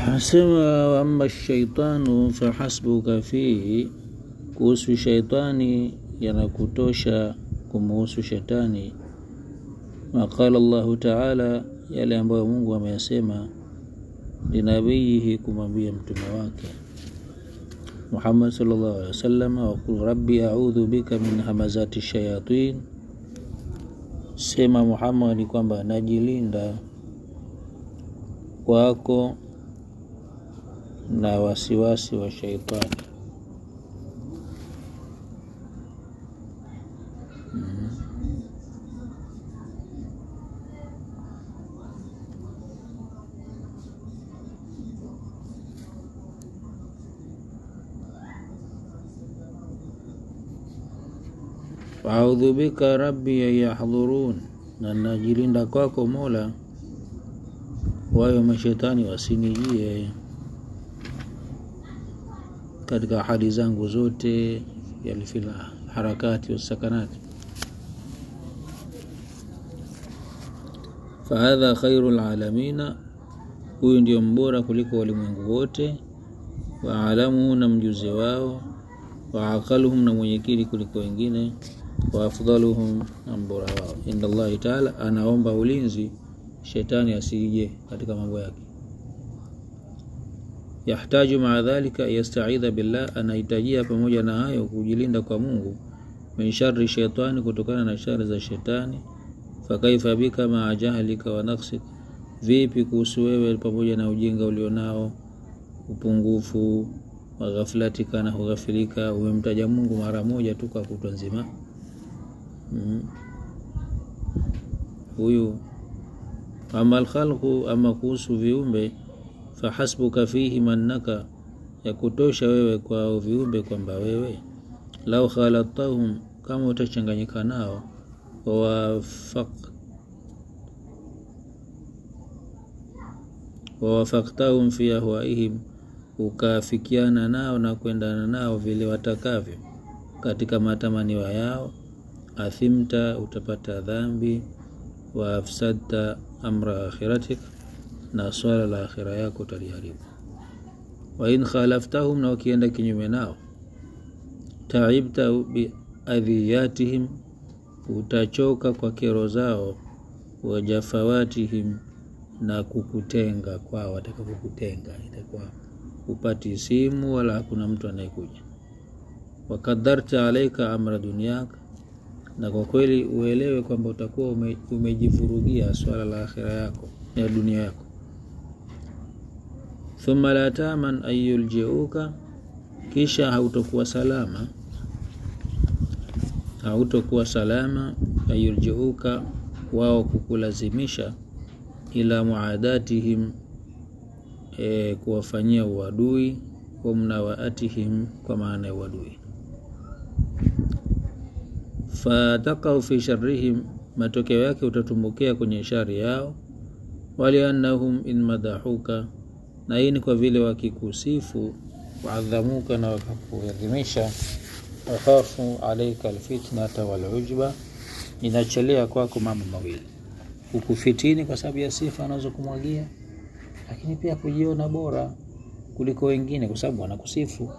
Asema amma shaitanu fahasbuka fihi, kuhusu shaitani yanakutosha kumuhusu shetani. Waqala Allahu taala, yale ambayo Mungu ameyasema linabiyihi, kumwambia mtume wake Muhammad sallallahu alaihi wasallam, waqul rabbi audhu bika min hamazati shayatin, sema Muhammad kwamba najilinda kwako na wasiwasi wa shaitani. Audhu bika rabbi an yahdhurun, na najilinda kwako Mola wayo mashetani wasinijie katika hali zangu zote, yalifila harakati wasakanati. Fahadha khairu lalamina, huyu ndio mbora kuliko walimwengu wote. Waalamuhu, na mjuzi wao. Waaqaluhum, na mwenyekili kuliko wengine. Waafdaluhum, na mbora wao. Inda Allahi taala, anaomba ulinzi shetani asije katika mambo yake. Yahtaju maa dhalika yastaidha billah, anahitajia pamoja na hayo kujilinda kwa Mungu. Min shari shaitani, kutokana na shari za shetani. Fakaifa bika maa jahlika wa naksik, vipi kuhusu wewe pamoja na ujinga ulionao, upungufu wa ghaflatika, na hughafilika. Umemtaja Mungu mara moja tu kwa kutwa nzima huyu ama alkhalqu, ama kuhusu viumbe, fahasbuka fihi mannaka, ya kutosha wewe kwao viumbe kwamba wewe lau khalatahum, kama utachanganyika nao, wawafaktahum fi ahwaihim, ukaafikiana nao na kuendana nao vile watakavyo katika matamanio yao, athimta, utapata dhambi wa afsadta amra akhiratik, na swala la akhira yako utaliharibu. Wa in khalaftahum, na ukienda kinyume nao, taibta biadhiyatihim, utachoka kwa kero zao, wa jafawatihim, na kukutenga kwao, wataka kukutenga, itakuwa upati simu wala hakuna mtu anayekuja. Wakadharta alaika amra dunyaka na kwa kweli uelewe kwamba utakuwa ume, umejivurugia swala la akhira yako ya dunia yako. Thumma la taman an yuljiuka, kisha hautokuwa salama, hautokuwa salama an yuljiuka, wao kukulazimisha ila muadatihim, e, kuwafanyia uadui wa mnawaatihim, kwa maana ya uadui fatakau fi sharrihim, matokeo yake utatumbukia kwenye shari yao. Waliannahum in madahuka, na hii ni kwa vile wakikusifu, waadhamuka, na wakakuadhimisha. Wakhafu alaika alfitnata walujba, inachelea kwako mambo mawili: kukufitini kwa sababu ya sifa anazokumwagia, lakini pia kujiona bora kuliko wengine kwa sababu wanakusifu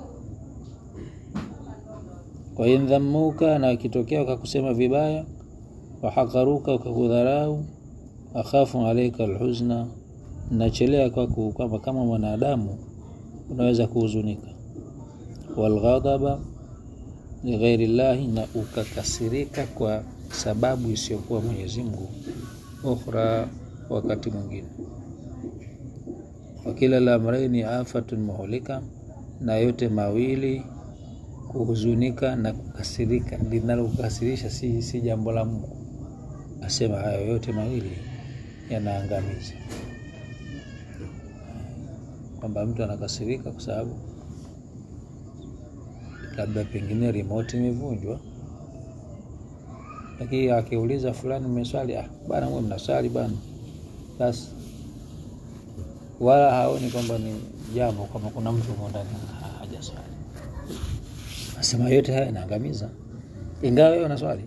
waindhamuka na wakitokea wakakusema vibaya, wahakaruka wakakudharau, akhafu alaika alhuzna, nachelea kwako kwamba kama mwanadamu unaweza kuhuzunika, walghadaba lighairi llahi, na ukakasirika kwa sababu isiyokuwa Mwenyezi Mungu, ukhra, wakati mwingine. Wakila la amraini afatun muhlika, na yote mawili kuhuzunika na kukasirika, linalokukasirisha si, si jambo la Mungu. Asema hayo yote mawili yanaangamiza, kwamba mtu anakasirika kwa sababu labda pengine remote imevunjwa, lakini akiuliza fulani, mmeswali? Ah bana, mwe mnaswali bana, basi wala haoni kwamba ni jambo kama kuna mtu ndani hajaswali Asema yote haya yanaangamiza, ingawa wewe unaswali.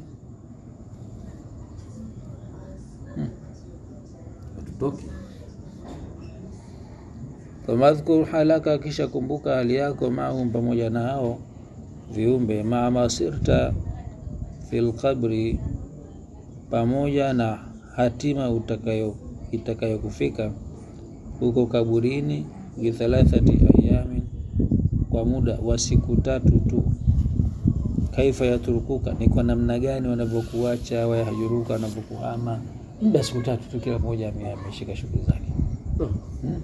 Hatutoki famadhkur halaka kisha kumbuka hali yako maahum pamoja na hao viumbe maa masirta fil qabri pamoja na hatima utakayo itakayokufika huko kaburini bithalathati ayamin kwa muda wa siku tatu tu kaifa yatrukuka ni kwa namna gani wanavyokuacha wayahjuruka wanavyokuhama muda siku tatu tu kila mmoja ame- ameshika shughuli zake hmm?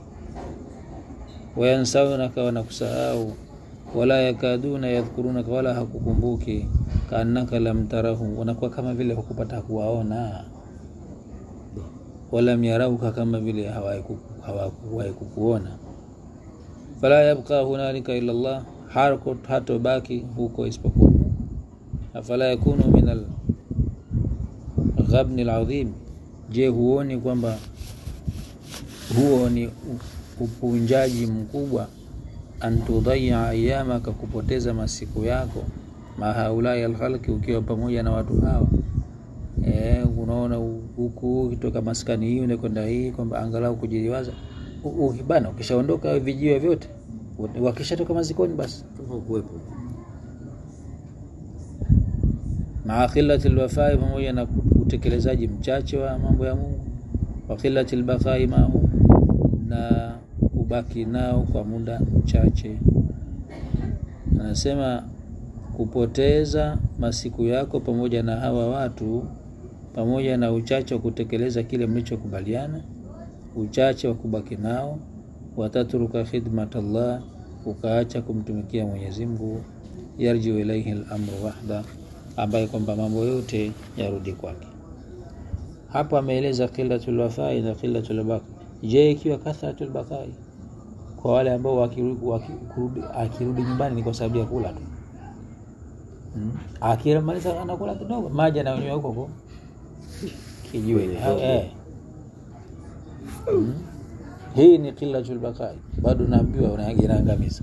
wayansaunaka wanakusahau wala yakaduna yadhkurunaka wala hakukumbuki kaannaka lam tarahu wanakuwa kama vile hukupata kuwaona walam yarauka kama vile hawahi kuku- hawakuwahi kukuona fala yabqa hunalika illa llah harko hatobaki huko isipokuwa Mungu afala yakunu min al ghabni ladhim je huoni kwamba huo ni u- upunjaji mkubwa antudhaya ayamaka kupoteza masiku yako mahaulai alkhalki ukiwa pamoja na watu hawa e, unaona hu- huku ukitoka maskani hii unakwenda hii kwamba angalau kujiliwaza U- u- bana ukishaondoka vijiwe vyote u- wakishatoka mazikoni basi kuwepo maa khilati lwafai pamoja na utekelezaji mchache wa mambo ya mungu wa khilati lbakai mahu na kubaki nao kwa muda mchache anasema kupoteza masiku yako pamoja na hawa watu pamoja na uchache wa kutekeleza kile mlichokubaliana uchache wa kubaki nao watatruka khidmat Allah ukaacha kumtumikia Mwenyezi Mungu yarjiu ilaihi al-amru wahda ambaye kwamba mambo yote yarudi kwake hapa ameeleza qillatul wafai na qillatul baqi je ikiwa kathratul baqai kwa wale ambao wakirudi waki, kurudi- akirudi nyumbani ni kwa sababu ya kula tu hmm. akimaliza anakula kidogo maji ananywa huko huko kijiweni Kwenye Ha- vyombo. eh. hmm. hii ni qillatul baqai bado naambiwa una- inaangamiza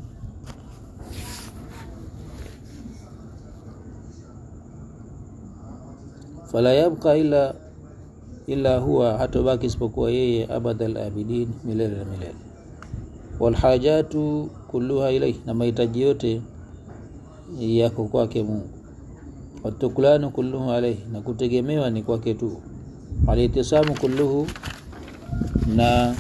fala yabqa illa illa huwa hatobaki isipokuwa yeye abada labidin milele na milele walhajatu kulluha ilaihi na mahitaji yote yako kwake mungu watukulanu kulluhu alaihi na kutegemewa ni kwake tu alitisamu kulluhu na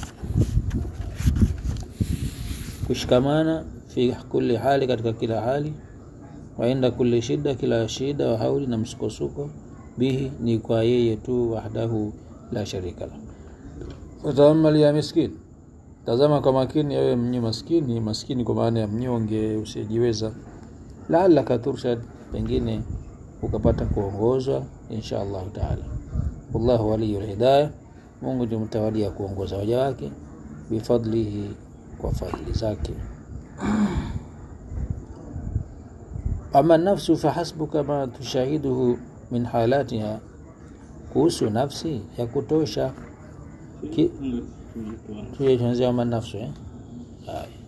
kushikamana fi kulli hali katika kila hali wainda kulli shida kila shida wa hauli na msukosuko bihi ni kwa yeye tu wahdahu la sharika la wataamal ya miskin tazama kwa makini ewe mnyi maskini maskini kwa maana ya mnyonge usiyejiweza laalaka turshad pengine ukapata kuongozwa insha allahu taala wallahu waliyu lhidaya mungu ndio mtawalia kuongoza waja wake bifadlihi kwa fadli zake ama nafsu fahasbuka ma tushahiduhu min halatiha kuhusu nafsi ya kutosha Ki- tuanzia ama nafsu eh? Haya.